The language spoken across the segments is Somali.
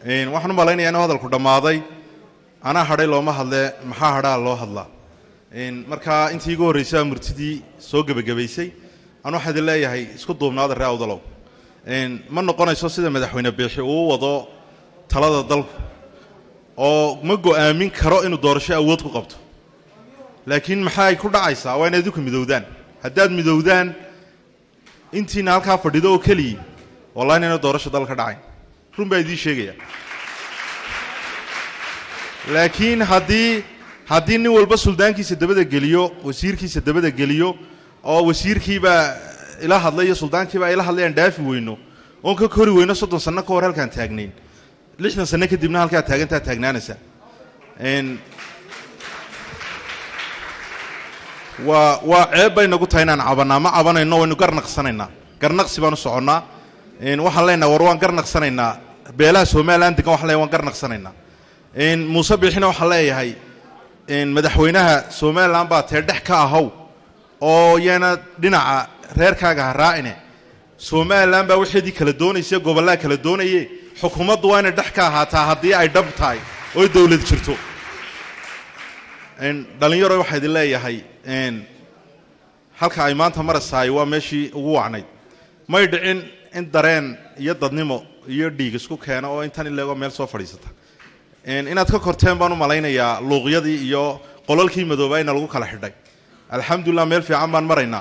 waxaan u malaynayaa inuu hadalku dhammaaday anaa hadhay looma hadlee maxaa hadhaa loo hadlaa markaa intii igu horraysay aa murtidii soo gebagabaysay anu waxaa idin leeyahay isku duubnaada ree awdalow ma noqonayso sida madaxweyne biixi uu wado talada dalku oo ma go'aamin karo inuu doorasho awood ku qabto laakiin maxay ku dhacaysaa waa inaad idinku midowdaan haddaad midowdaan intiina halkaa fadhido oo keliyi wallahi inayna doorasho dal ka dhacayn run baa idiin sheegaya laakiin haddii haddii nin walba suldaankiisa dabada geliyo wasiirkiisa dabada geliyo oo wasiirkiibaa ila hadlay iyo suldaankiibaa ila hadlay aan dhaafi weyno oon ka kori weyno soddon sanno ka hor halkaan taagnayn lixdan sanno kadibna halkaa taagantaa taagnaanaysaa waa waa ceeb bay nagu tahay inaan cabanaa ma cabanayno waynu garnaqsanaynaa garnaqsi baan u soconnaa waxaan leenaha war waan garnaqsanaynaa beelaha somalilan degan waxan leeyahay waan garnaqsanaynaa muuse biixina waxaan leeyahay madaxweynaha somalilan baa tee dhex ka ahow oo yaana dhinaca reerkaaga ha raacine somalilan baa waxeedii kala doonaysa gobollaa kala doonaye xukuumaddu waa inay dhex ka ahaataa haddii ay dhab tahay oo dowlad jirto dhalinyaro waxaa idin leeyahay halka ay maanta marasaay waa meeshii ugu wacnayd may dhicin in dareen iyo dadnimo iyo dhiig isku keeno oo intan ileegoo meel soo fadhiisata inaad ka korteen baan u malaynayaa luuqyadii iyo qolalkii madoobaayna lagu kala xidhay alxamdulilah meel fiican baan maraynaa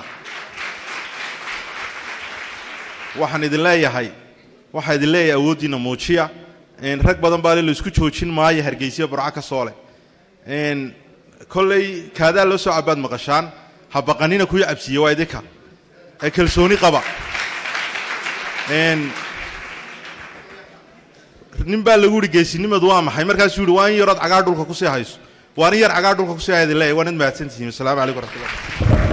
waxaan idin leeyahay waxaa idin leeyahay awooddiina muujiya rag badan baa le laisku joojin maayo hargeysiya burco ka soo leh kolley kaadaa loo soo cabaad maqashaan ha baqanina kuwii cabsiiye waa idinka ee kalsooni qaba nin baa lagu yihi geesinimadu waa maxay markaasuu yihi waa in yarood cagaa dhulka kusii hayso waa in yar cagaa dhulka kusii hayda leeyahy waa nid mahadsantihiin wasalaamu calaykum waraxmatullah